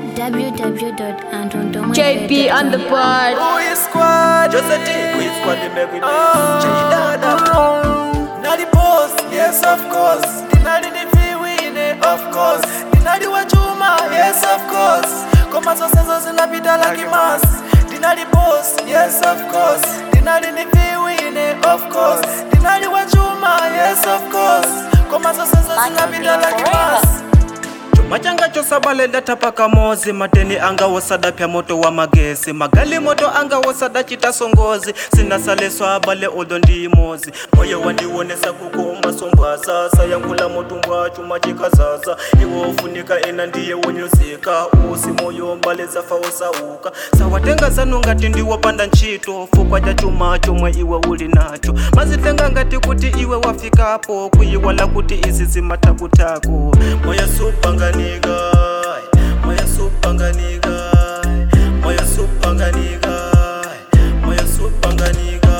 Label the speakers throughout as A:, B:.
A: JP on the board.
B: Louis Squad.
C: Just a team with squad they make we
B: Oh.
C: J-Dada.
B: Now the boss, yes of course. Dinari ni viwine, of course. Dinari wa chuma, yes of course. Koma zote zo zinapita like mas. Dinari boss, yes of course. Dinari ni viwine, of course. Dinari wa chuma, yes of course. Koma zote zo zinapita like mas.
C: chuma changa chosabalela tapaka mozi mateni anga wosada pya moto wa magesi magali moto anga wosada chita songozi sinasaleswa bale odo ndi mozi moyo wandiwonesa kukomba sombwa sasa yankula motumbwa chuma chikazaza iwo ufunika ena ndiye wonyozeka usi moyo mbaleza faosauka sawatenga zanu ngati ndiwopanda ntchito fukwa cha chuma chomwe iwe uli nacho mazitenga ngati kuti iwe wafikapo kuyiwala kuti izi zimatakutako moyo supanganika moyo supanganika moyo supanganika moyo supanganika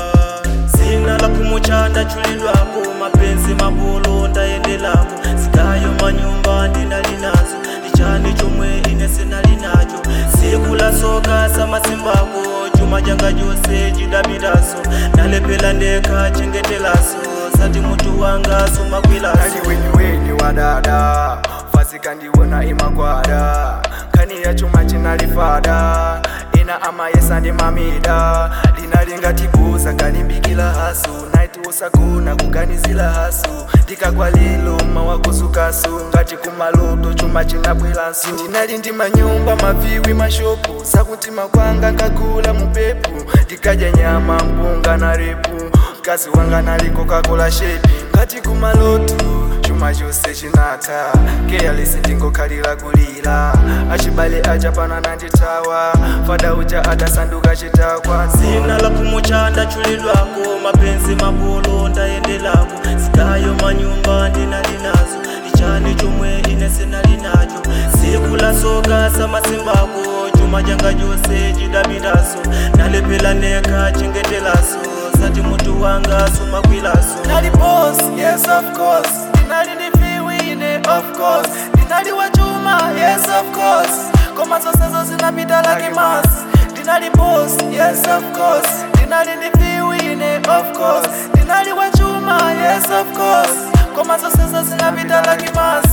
C: zina la kumuchanda chulilwako mapenzi mabolo ndayendelako sikayo manyumba ndinalinazo ichani chomwe ine sinalinacho siku la soka samasimbako chuma changa chose chidamiraso nalepela ndeka chengetelaso sati mutu wanga somakwilaso
B: Kani wenyu wenyu wa dada fasika ndiwona imagwada kani ya chuma chinalifada ina amayesa ndi mamida linalingatibuza kalimbikila hasu naiti usagona kuganizila hasu ndikagwa lilo mawakuzukasu ngati kumaloto chuma chinabwelanso ndinali ndi manyumba maviwi mashopu sakutima kwanga nkagula mupepu ndikadya nyama mpunga na repu mkazi wanga naliko kakola shepi ngati kumaloto chuma chose chinata keyalisi ndingokhalira kulira achibale aja pana nanditawa fada uja adasanduka chitakwa
C: zina la kumuchanda chulilwako mapenzi mabolo ndayendelako sikayo manyumba ndinalinazo ichani chomwe ine sinalinacho siku la soka samasimbako chuma changa chose chidamiraso nalepela neka chengetelaso sati mutu wanga somakwilaso
B: Dinali boss, yes of course. Dinali ni viwine, of course. Dinali wa chuma, yes of course. Koma zose zo zinapita like mas. Dinali boss, yes of course. Dinali ni viwine, of course. Dinali wa chuma, yes of course. Koma zose zo zinapita like mas.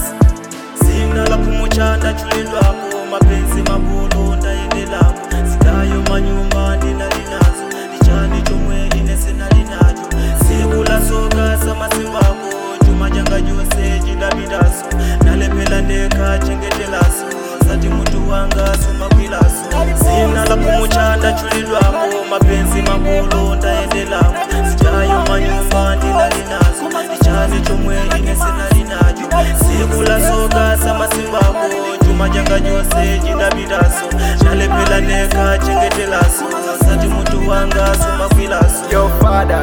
C: zina la kumuchanda chulilwako mapenzi mabolo ndayendelako sikayo manyumba ndinalinazo ichani chomwe ine sinalinacho siku la soka samasimbako chuma changa chose chidamiraso nalepela ndeka chengetelaso sati mutu wanga somakwilaso zina la kumuchanda chulilwako mapenzi mabolo ndayendelako sikayo manyumba ndinalinazo ichani chomwe ine sinalinacho siku la soka samasimbako chuma changa chose chidamiraso nalepela neka chengetelaso sati mutu wanga somakwilaso
B: Yo, father,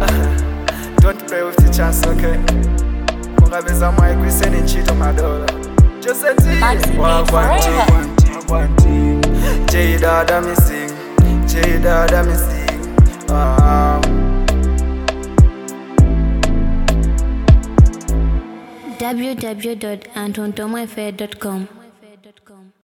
B: don't play with the chance, okay? Ungabeza mwayi kwiseni ntchito madola. Joseph
A: Maxi
B: Wagwanti, Wagwanti. J Dada missing, J Dada missing. Ah.
A: www.antontomafair.com